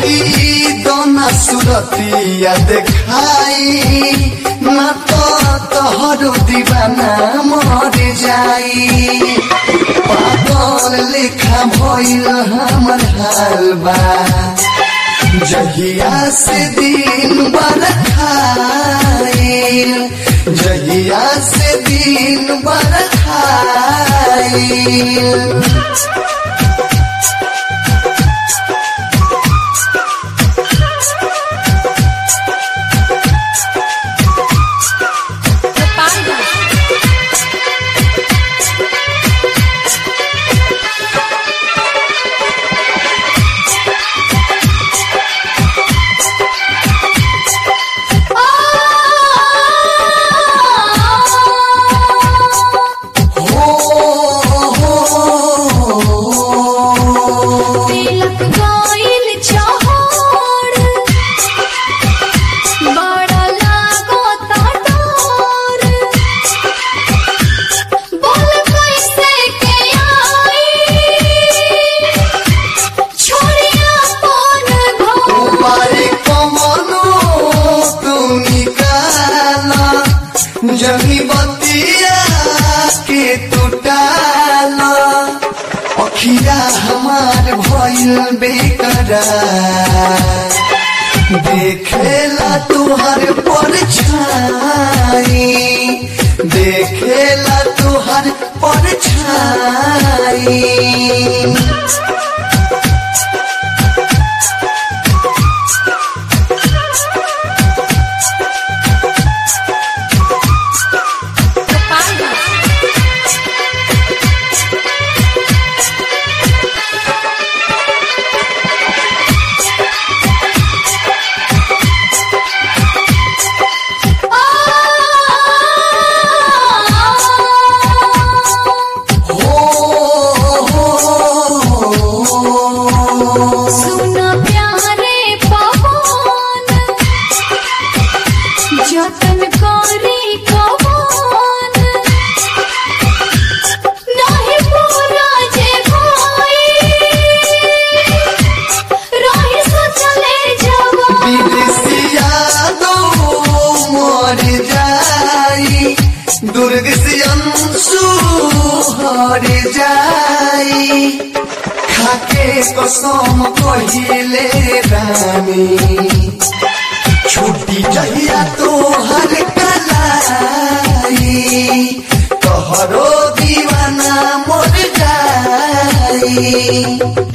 कई दोना सुरतिया देखाई ना तो तोहरो दीवाना मर जाई पागल लेखा भइल हमर हाल बा जहिया से दिन बरखाइल जहिया से दिन बरखाइल तिलक गइल चहड़ बड़ा लागो तोर बोल कैसे के आई छोड़िया कौन घर तुम्हारे कमनो तुम निकाला जमी बतिया के टूटाला अखिया हमार भइल बेकरार देखेला तुहर परछाई देखेला तुहर परछाई सुन प्यारे पवन जतन करी कवन नहीं पूरा जे भाई रही सोचले जवान विदेशिया दो मर जाई दुर्ग से अंशु हर जाई खाके कसम कहिले रानी छुट्टी जहिया तोहर कलाई तोहरो दीवाना मर जाई